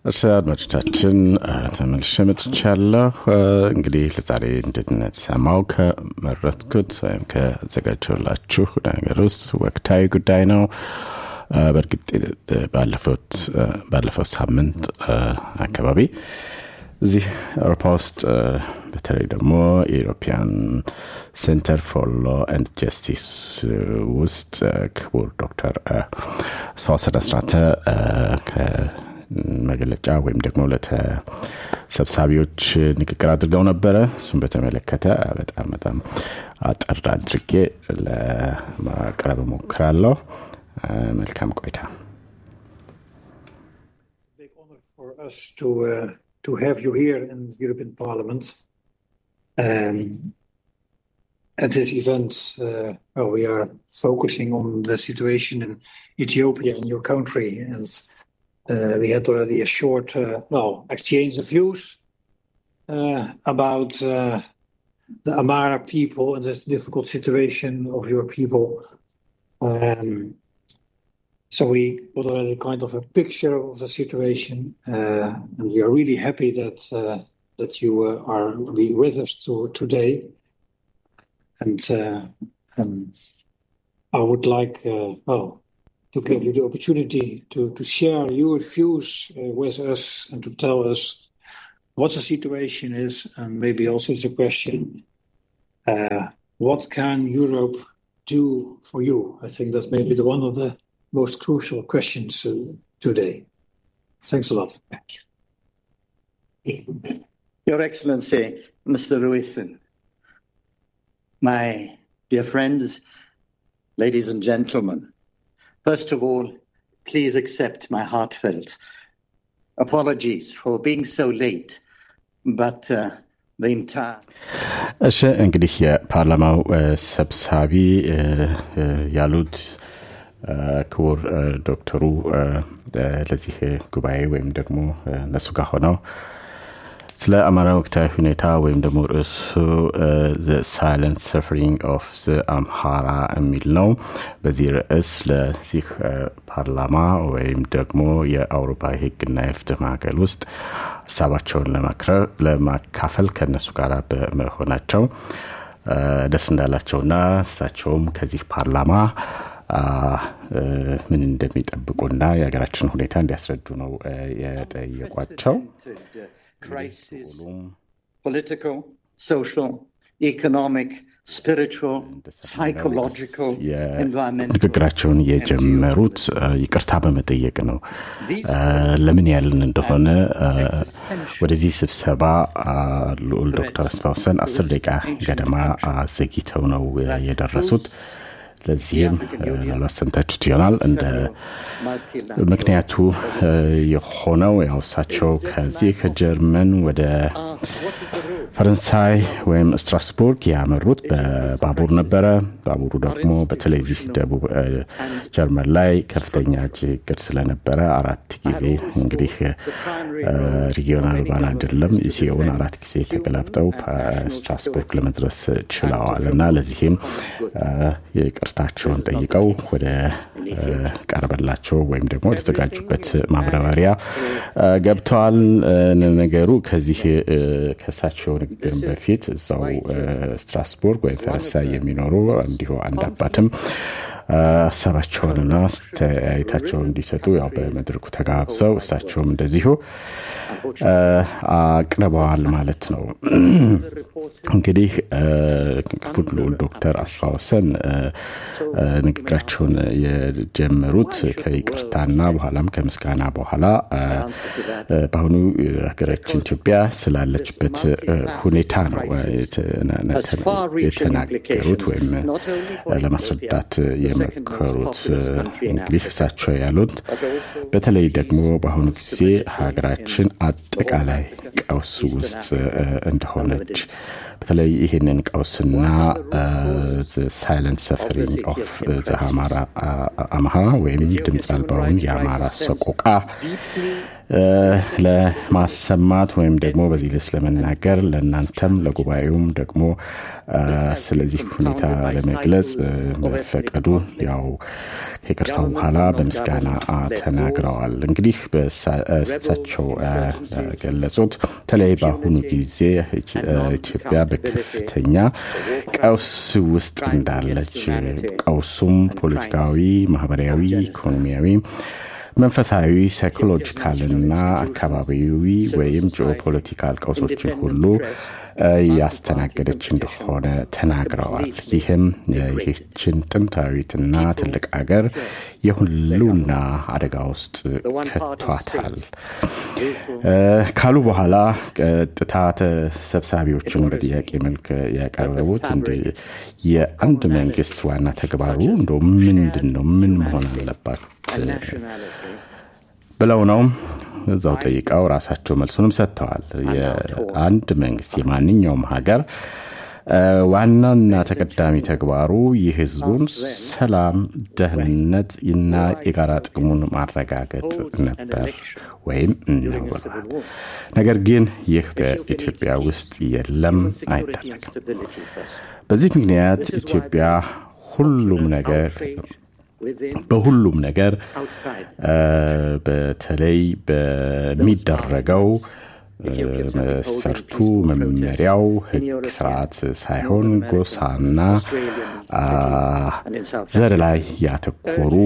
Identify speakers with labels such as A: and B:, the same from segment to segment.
A: እሺ አድማጮቻችን ተመልሼ መጥቻለሁ። እንግዲህ ለዛሬ እንድንሰማው ከመረጥኩት ወይም ከዘጋጀላችሁ ነገር ውስጥ ወቅታዊ ጉዳይ ነው። በእርግጥ ባለፈው ሳምንት አካባቢ እዚህ አውሮፓ ውስጥ በተለይ ደግሞ የኢሮፒያን ሴንተር ፎር ሎ ኤንድ ጀስቲስ ውስጥ ክቡር ዶክተር አስፋው አስራተ መግለጫ ወይም ደግሞ ለተሰብሳቢዎች ንግግር አድርገው ነበረ። እሱም በተመለከተ በጣም በጣም አጠር አድርጌ ለማቅረብ እሞክራለሁ። መልካም ቆይታ።
B: us to uh, to have you here in the European Parliament. Um, at this event, uh, well, we are focusing on the situation in Ethiopia, in your country, and uh, we had already a short, uh, well, exchange of views uh, about uh, the Amara people and this difficult situation of your people. Um, so we got already kind of a picture of the situation, uh, and we are really happy that uh, that you uh, are be with us to, today. And uh, um, I would like, uh, well, to give you the opportunity to to share your views uh, with us and to tell us what the situation is, and maybe also the question: uh, What can Europe do for you? I think that's maybe the one of the most crucial questions uh, today. Thanks a lot.
C: Your Excellency, Mr. Ruisin, my dear friends, ladies and gentlemen, first of all, please accept my heartfelt apologies for being so late, but uh, the entire
A: እሺ እንግዲህ የፓርላማው ሰብሳቢ ያሉት ክቡር ዶክተሩ ለዚህ ጉባኤ ወይም ደግሞ እነሱ ጋር ሆነው ስለ አማራ ወቅታዊ ሁኔታ ወይም ደግሞ ርዕሱ ሳይለንት ሰፈሪንግ ኦፍ አምሃራ የሚል ነው። በዚህ ርዕስ ለዚህ ፓርላማ ወይም ደግሞ የአውሮፓ የሕግና የፍትህ ማዕከል ውስጥ ሀሳባቸውን ለማካፈል ከእነሱ ጋር በመሆናቸው ደስ እንዳላቸውና እሳቸውም ከዚህ ፓርላማ ምን እንደሚጠብቁና የሀገራችን ሁኔታ እንዲያስረዱ ነው የጠየቋቸው።
C: crisis, political, social, economic, spiritual, psychological, environmental.
A: ንግግራቸውን የጀመሩት ይቅርታ በመጠየቅ ነው። ለምን ያልን እንደሆነ ወደዚህ ስብሰባ ልዑል ዶክተር አስፋውሰን አስር ደቂቃ ገደማ ዘግይተው ነው የደረሱት። ለዚህም ምናልባት ሰምታችሁት ይሆናል እንደ ምክንያቱ የሆነው ያው እሳቸው ከዚህ ከጀርመን ወደ ፈረንሳይ ወይም ስትራስቡርግ ያመሩት በባቡር ነበረ። ባቡሩ ደግሞ በተለይ ዚህ ደቡብ ጀርመን ላይ ከፍተኛ ችግር ስለነበረ አራት ጊዜ እንግዲህ ሪጊዮናል ባን አይደለም ኢሲኦን አራት ጊዜ ተገላብጠው ስትራስቡርግ ለመድረስ ችለዋል እና ለዚህም ይቅርታቸውን ጠይቀው ወደ ቀረበላቸው ወይም ደግሞ ወደተዘጋጁበት ማብራሪያ ገብተዋል። ነገሩ ከዚህ ከእሳቸው ንግግር በፊት እዛው ስትራስቡርግ ወይም ፈረንሳይ የሚኖሩ እንዲሁ አንድ አባትም ሀሳባቸውንና አስተያየታቸውን እንዲሰጡ ያው በመድረኩ ተጋብዘው እሳቸውም እንደዚሁ አቅርበዋል ማለት ነው። እንግዲህ ክቡር ልዑል ዶክተር አስፋወሰን ንግግራቸውን የጀመሩት ከይቅርታና በኋላም ከምስጋና በኋላ በአሁኑ ሀገራችን ኢትዮጵያ ስላለችበት ሁኔታ ነው የተናገሩት ወይም ለማስረዳት የመከሩት። እንግዲህ እሳቸው ያሉት በተለይ ደግሞ በአሁኑ ጊዜ ሀገራችን አጠቃላይ ቀውስ ውስጥ እንደሆነች በተለይ ይህንን ቀውስና ሳይለንት ሰፈሪንግ ኦፍ አማራ ወይም ድምፅ አልባውን የአማራ ሰቆቃ ለማሰማት ወይም ደግሞ በዚህ ልስ ለመናገር ለእናንተም ለጉባኤውም ደግሞ ስለዚህ ሁኔታ ለመግለጽ መፈቀዱ ያው ከይቅርታው በኋላ በምስጋና ተናግረዋል። እንግዲህ በእሳቸው ገለጹት በተለይ በአሁኑ ጊዜ ኢትዮጵያ በከፍተኛ ቀውስ ውስጥ እንዳለች ቀውሱም ፖለቲካዊ፣ ማህበራዊ፣ ኢኮኖሚያዊ መንፈሳዊ ሳይኮሎጂካልና አካባቢዊ ወይም ጂኦፖለቲካል ቀውሶችን ሁሉ ያስተናገደች እንደሆነ ተናግረዋል። ይህም ይህችን ጥንታዊትና ትልቅ አገር የሁሉና አደጋ ውስጥ ከቷታል ካሉ በኋላ ቀጥታ ተሰብሳቢዎችን በጥያቄ መልክ ያቀረቡት እንዲ የአንድ መንግስት ዋና ተግባሩ እንደ ምንድን ነው? ምን መሆን አለባት ብለው ነው እዛው ጠይቀው ራሳቸው መልሱንም ሰጥተዋል። የአንድ መንግስት የማንኛውም ሀገር ዋናና ተቀዳሚ ተግባሩ የህዝቡን ሰላም፣ ደህንነት እና የጋራ ጥቅሙን ማረጋገጥ ነበር ወይም ነው ብለዋል። ነገር ግን ይህ በኢትዮጵያ ውስጥ የለም፣ አይደረግም። በዚህ ምክንያት ኢትዮጵያ ሁሉም ነገር በሁሉም ነገር በተለይ በሚደረገው መስፈርቱ መመሪያው ህግ ስርዓት ሳይሆን ጎሳና ዘር ላይ ያተኮሩ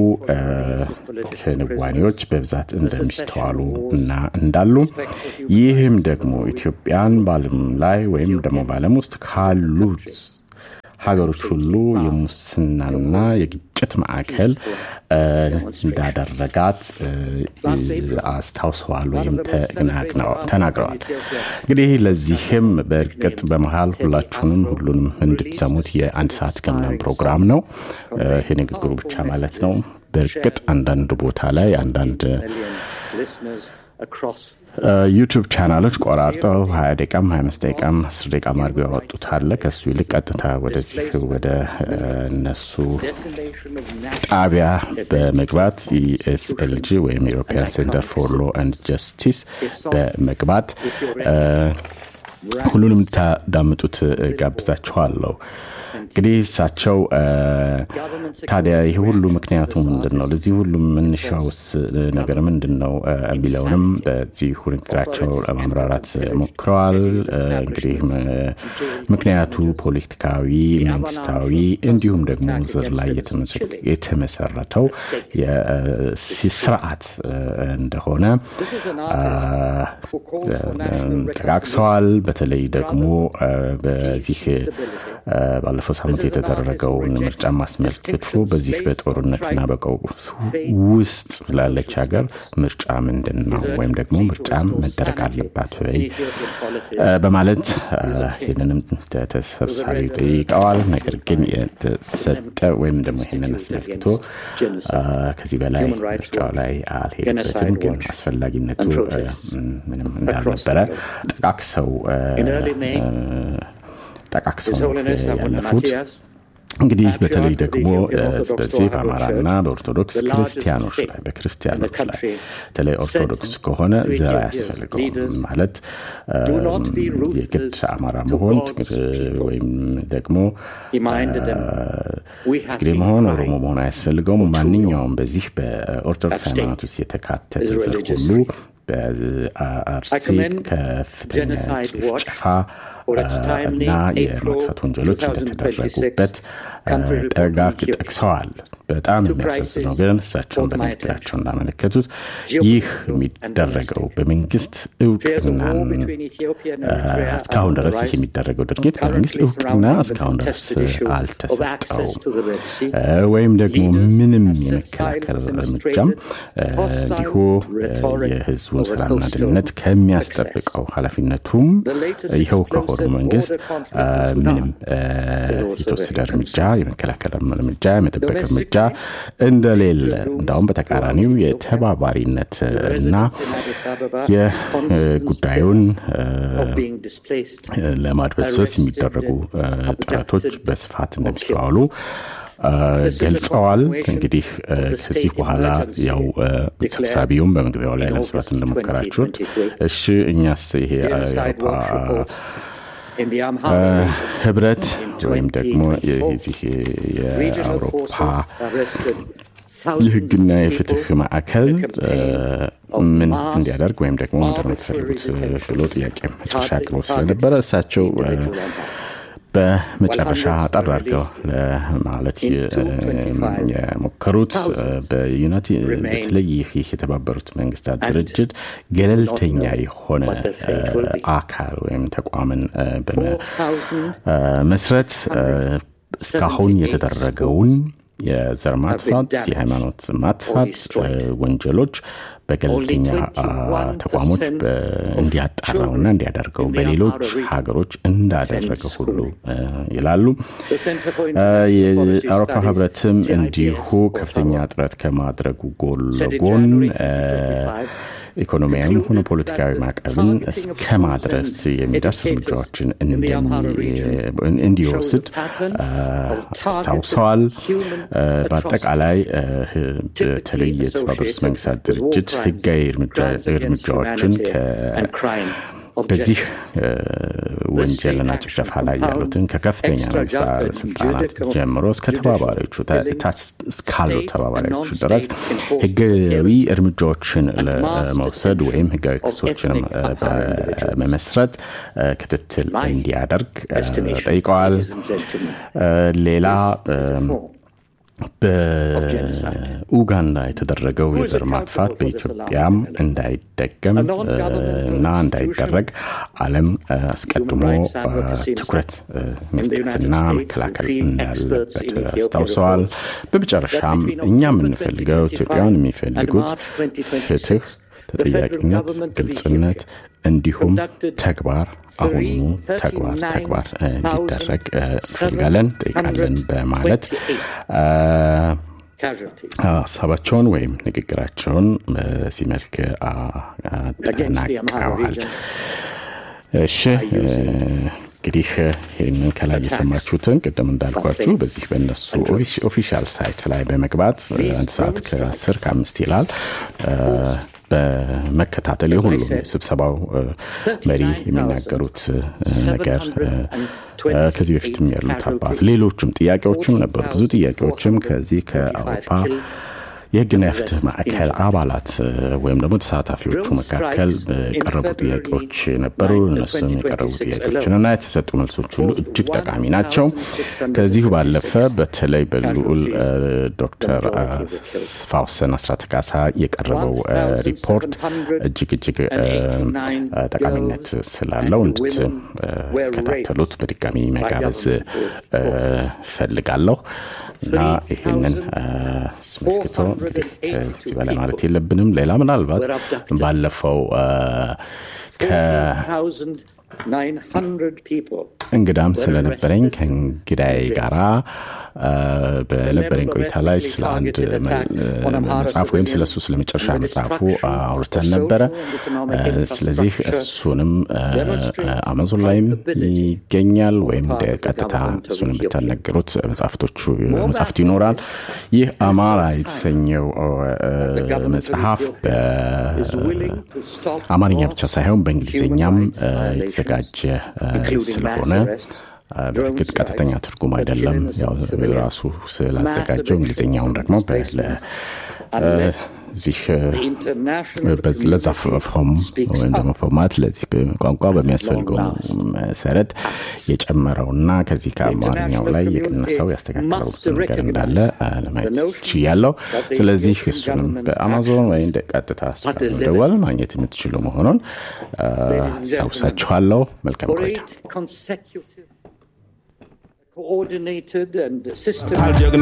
A: ክንዋኔዎች በብዛት እንደሚስተዋሉ እና እንዳሉ ይህም ደግሞ ኢትዮጵያን በዓለም ላይ ወይም ደግሞ በዓለም ውስጥ ካሉት ሀገሮች ሁሉ የሙስናና የግጭት ማዕከል እንዳደረጋት አስታውሰዋል ወይም ተናግረዋል። እንግዲህ ለዚህም በእርግጥ በመሀል ሁላችሁንም ሁሉንም እንድትሰሙት የአንድ ሰዓት ከምናምን ፕሮግራም ነው። ይህ ንግግሩ ብቻ ማለት ነው። በእርግጥ አንዳንድ ቦታ ላይ አንዳንድ ዩቱብ ቻናሎች ቆራርጠው ሀያ ደቂቃም ሀያ አምስት ደቂቃም አስር ደቂቃም አድርገው ያወጡት አለ። ከሱ ይልቅ ቀጥታ ወደዚህ ወደ እነሱ ጣቢያ በመግባት ኢኤስኤልጂ ወይም ኢሮፒያን ሴንተር ፎር ሎ ኤንድ ጀስቲስ በመግባት ሁሉንም ታዳምጡት ጋብዛችኋለሁ። እንግዲህ እሳቸው ታዲያ ይህ ሁሉ ምክንያቱ ምንድን ነው? ለዚህ ሁሉ መነሻውስ ነገር ምንድን ነው የሚለውንም በዚህ ንግግራቸው ለማምራራት ሞክረዋል። እንግዲህ ምክንያቱ ፖለቲካዊ፣ መንግስታዊ እንዲሁም ደግሞ ዘር ላይ የተመሰረተው ስርዓት እንደሆነ ጠቃቅሰዋል። በተለይ ደግሞ በዚህ ባለፈው ሳምንት የተደረገውን ምርጫ ማስመልክቶ በዚህ በጦርነትና በቀውስ ውስጥ ላለች ሀገር ምርጫ ምንድን ነው ወይም ደግሞ ምርጫ መደረግ አለባት ወይ በማለት ይህንንም ተሰብሳቢ ጠይቀዋል። ነገር ግን የተሰጠ ወይም ደግሞ ይህንን አስመልክቶ ከዚህ በላይ ምርጫው ላይ አልሄድበትም፣ ግን አስፈላጊነቱ ምንም እንዳልነበረ ጠቃቅሰው ጠቃቅሰው ያለፉት እንግህ በተለይ ደግሞ በዚህ በአማራና በኦርቶዶክስ ክርስቲያኖች ላይ በክርስቲያኖች ላይ በተለይ ኦርቶዶክስ ከሆነ ዘር አያስፈልገውም ማለት የግድ አማራ መሆን ወይም ደግሞ ትግሬ መሆን ኦሮሞ መሆን አያስፈልገውም። ማንኛውም በዚህ በኦርቶዶክስ ሃይማኖት ውስጥ የተካተተ ዘር ሁሉ በአርሲ ከፍተኛ ጭፍጨፋ እና የማጥፋት ወንጀሎች እንደተደረጉበት ጠጋ ጠቅሰዋል። በጣም የሚያሳዝነው ግን እሳቸውን በንግግራቸው እንዳመለከቱት ይህ የሚደረገው በመንግስት እውቅና እስካሁን ድረስ ይህ የሚደረገው ድርጊት በመንግስት እውቅና እስካሁን ድረስ አልተሰጠውም ወይም ደግሞ ምንም የመከላከል እርምጃም እንዲሁ የህዝቡን ሰላምና ደህንነት ከሚያስጠብቀው ኃላፊነቱም ይኸው ከሆኑ መንግስት ምንም የተወሰደ እርምጃ የመከላከል እርምጃ የመጠበቅ እርምጃ እንደሌለ እንዳውም በተቃራኒው የተባባሪነት እና የጉዳዩን ለማድበስበስ የሚደረጉ ጥረቶች በስፋት እንደሚስተዋሉ ገልጸዋል። እንግዲህ ከዚህ በኋላ ያው ሰብሳቢውም በመግቢያው ላይ ለመስራት እንደሞከራችሁት እሺ እኛስ ይሄ የአውሮፓ ህብረት ወይም ደግሞ የዚህ የአውሮፓ የህግና የፍትህ ማዕከል ምን እንዲያደርግ ወይም ደግሞ ምንድን ነው የምትፈልጉት ብሎ ጥያቄ መጨረሻ አቅርቦ ስለነበረ እሳቸው በመጨረሻ አጠር አድርገው ለማለት የሞከሩት በተለይ ይህ የተባበሩት መንግስታት ድርጅት ገለልተኛ የሆነ አካል ወይም ተቋምን በመስረት እስካሁን የተደረገውን የዘር ማጥፋት፣ የሃይማኖት ማጥፋት ወንጀሎች በገለልተኛ ተቋሞች እንዲያጣራውና እንዲያደርገው በሌሎች ሀገሮች እንዳደረገ ሁሉ ይላሉ። የአውሮፓ ህብረትም እንዲሁ ከፍተኛ ጥረት ከማድረጉ ጎን ለጎን ኢኮኖሚያዊም ሆነ ፖለቲካዊ ማዕቀብን እስከ ማድረስ የሚደርስ እርምጃዎችን እንዲወስድ አስታውሰዋል። በአጠቃላይ በተለይ የተባበሩት መንግስታት ድርጅት ህጋዊ እርምጃዎችን በዚህ ወንጀልና ጭፍጨፋ ላይ ያሉትን ከከፍተኛ መንግስት ባለስልጣናት ጀምሮ እስከ ተባባሪዎቹ ታች እስካሉ ተባባሪዎቹ ድረስ ህጋዊ እርምጃዎችን ለመውሰድ ወይም ህጋዊ ክሶችንም በመመስረት ክትትል እንዲያደርግ ጠይቀዋል። ሌላ በኡጋንዳ የተደረገው የዘር ማጥፋት በኢትዮጵያም እንዳይደገም እና እንዳይደረግ ዓለም አስቀድሞ ትኩረት መስጠትና መከላከል እንዳለበት አስታውሰዋል። በመጨረሻም እኛ የምንፈልገው ኢትዮጵያውያን የሚፈልጉት ፍትህ፣ ተጠያቂነት፣ ግልጽነት እንዲሁም ተግባር አሁኑ ተግባር ተግባር እንዲደረግ እንፈልጋለን ጠይቃለን በማለት ሀሳባቸውን ወይም ንግግራቸውን በዚህ መልክ አጠናቀዋል። እሺ እንግዲህ ይህንን ከላይ የሰማችሁትን ቅድም እንዳልኳችሁ በዚህ በነሱ ኦፊሻል ሳይት ላይ በመግባት አንድ ሰዓት ከአስር ከአምስት ይላል በመከታተል የሁሉም ስብሰባው መሪ የሚናገሩት ነገር ከዚህ በፊትም ያሉት አባት ሌሎችም ጥያቄዎችም ነበሩ። ብዙ ጥያቄዎችም ከዚህ ከአውሮፓ የህግና የፍትህ ማዕከል አባላት ወይም ደግሞ ተሳታፊዎቹ መካከል የቀረቡ ጥያቄዎች ነበሩ። እነሱም የቀረቡ ጥያቄዎችንና የተሰጡ መልሶች ሁሉ እጅግ ጠቃሚ ናቸው። ከዚሁ ባለፈ በተለይ በልዑል ዶክተር ፋውሰን አስራተ ካሳ የቀረበው ሪፖርት እጅግ እጅግ ጠቃሚነት ስላለው እንድትከታተሉት በድጋሚ መጋበዝ ፈልጋለሁ እና ይህንን አስመልክቶ እንግዲህ ከዚህ በላይ ማለት የለብንም። ሌላ ምናልባት ባለፈው እንግዳም ስለነበረኝ ከእንግዳይ ጋራ በነበረኝ ቆይታ ላይ ስለ አንድ መጽሐፍ ወይም ስለ እሱ ስለ መጨረሻ መጽሐፉ አውርተን ነበረ። ስለዚህ እሱንም አማዞን ላይም ይገኛል ወይም ቀጥታ እሱንም ብታነገሩት መጽሐፍቶቹ መጽሐፍቱ ይኖራል። ይህ አማራ የተሰኘው መጽሐፍ በአማርኛ ብቻ ሳይሆን በእንግሊዝኛም የተዘጋጀ ስለሆነ በእርግጥ ቀጥተኛ ትርጉም አይደለም። ያው ራሱ ስላዘጋጀው እንግሊዝኛውን ደግሞ እዚህ ለዛ ፎርም ወይም ደግሞ ፎርማት ለዚህ ቋንቋ በሚያስፈልገው መሰረት የጨመረውና ከዚህ ከአማርኛው ላይ የቀነሰው ያስተካከለው ብዙ ነገር እንዳለ ለማየት ችያለሁ። ስለዚህ እሱንም በአማዞን ወይም ቀጥታ ደወል ማግኘት የምትችሉ መሆኑን አስታውሳችኋለሁ። መልካም ቆይታ።
D: coordinated and systematic